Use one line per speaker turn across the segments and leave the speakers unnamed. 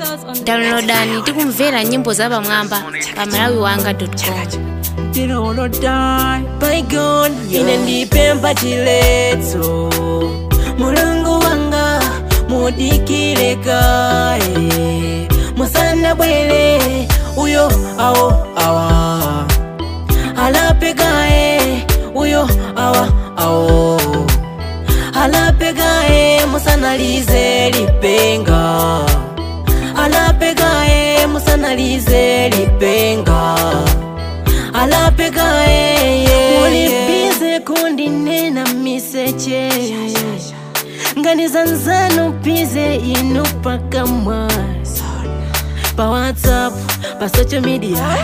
downloadani tikumvera nyimbo zapamwamba pa malawiwanga.com
ine ndipempha chiletso mulungu wanga mudikire kaye musanabwere uyo awo awa alape kaye uyo awa awo alape kaye musanalize lipenga alape kaye musanalize lipenga alapeka eye mulibize kundinena miseche nganizanzano pize inu pakamwa pa whatsapp pa social media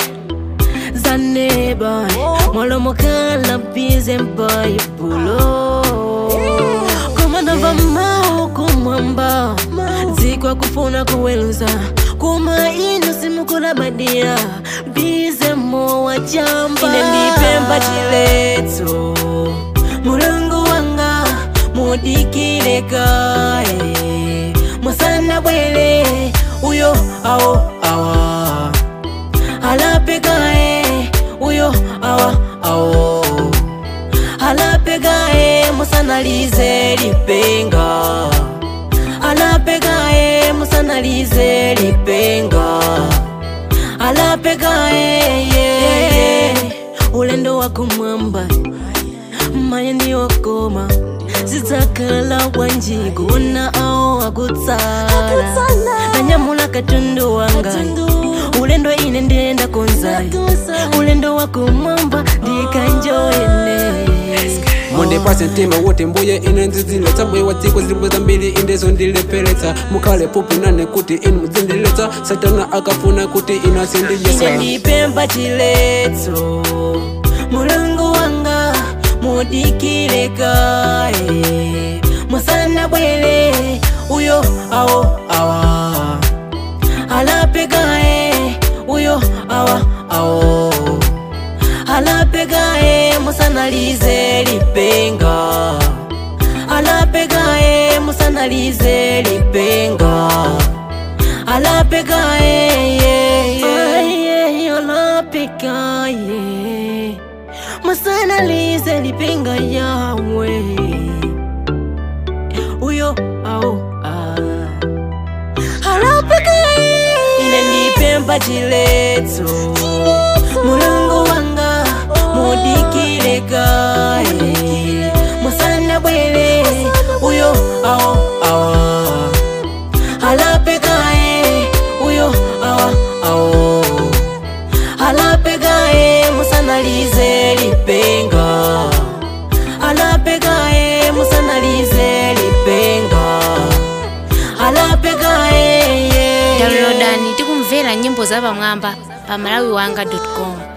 zaneba mwalomokala pize mpaipulo komanava mao kumwamba dzikwa kufuna kuweluza kuma inu simukulabadira bize mowa chamba ine ndipempha chiletso mulungu wanga mudikire kaye musanabwere uyo awo awa alape kaye uyo awa awo alape kaye musanalize lipenga alape kaye musanalize lipenga alape kaye yeah. ulendo wako mwamba maye ndiwakoma zidzakhala bwanji kuona awo akutsala nanyamula katundu wanga ulendo ine ndiyenda konzai ulendo wako mwamba ndikanjoyene
mundipase mtima wote mbuye ine nziziletsa mbuye wa dziko zilipo zambiri indezo ndileperetsa mukhale pupi nane kuti inu mudzindiletsa satana akafuna kuti inu
ine
asindiyesa
ndipempha chiletso mulungu wanga mudikire kaye musanabwere uyo awo awa alape kaye uyo awa awo alape kaye musanalize lipenga alape kaye musanalize lipenga alape kaye aye alape kaye musanalize lipenga yawe uyo au alape kaye ine ndipempha chiletso mulungu wanga mudikire kaye musanabwere uyo awo awa alape kaye uyo awa awo alape kaye musanalize lipenga alape kaye musanalize lipenga alape kaye yeah.
downloadani tikumvera nyimbo zapamwamba pa malawiwanga.com